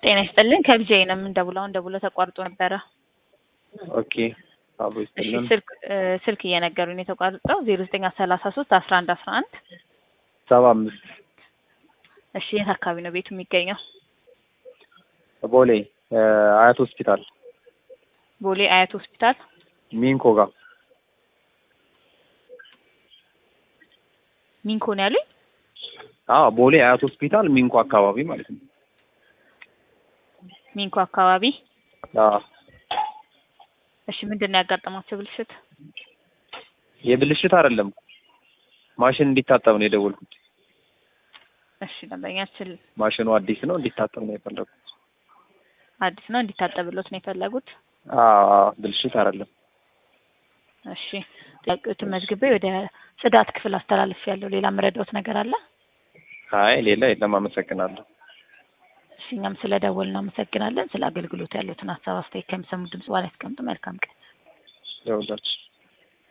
ጤና ይስጥልን ከብጄ ነው የምንደውለው። አሁን ደውሎ ተቋርጦ ነበረ። ኦኬ አብሮ እሺ ይስጥልን። ስልክ እ ስልክ እየነገሩኝ የተቋረጠው ዜሮ ዘጠኝ ሰላሳ ሶስት አስራ አንድ አስራ አንድ ሰባ አምስት እሺ የት አካባቢ ነው ቤቱ የሚገኘው? ቦሌ እ አያት ሆስፒታል ቦሌ አያት ሆስፒታል። ሚንኮ ጋር ሚንኮ ነው ያሉኝ። አዎ ቦሌ አያት ሆስፒታል ሚንኮ አካባቢ ማለት ነው። ሚንኮ አካባቢ። አዎ እሺ ምንድን ነው ያጋጠማቸው ብልሽት? የብልሽት አይደለም ማሽን እንዲታጠብ ነው የደወልኩት። እሺ ደንበኛችን ማሽኑ አዲስ ነው እንዲታጠብ ነው የፈለጉት። አዲስ ነው እንዲታጠብሎት ነው የፈለጉት። አዎ አዎ፣ ብልሽት አይደለም። እሺ ጥያቄዎትን መዝግቤ ወደ ጽዳት ክፍል አስተላልፍ ያለው ሌላ መረዳት ነገር አለ? አይ ሌላ የለም። አመሰግናለሁ። እሺ እኛም ስለ ደወል እናመሰግናለን። ስለ አገልግሎት ያሉትን ሀሳብ አስተያየት ከሚሰሙ ድምጽ በኋላ ያስቀምጡ። መልካም ቀን። ይኸውላችሁ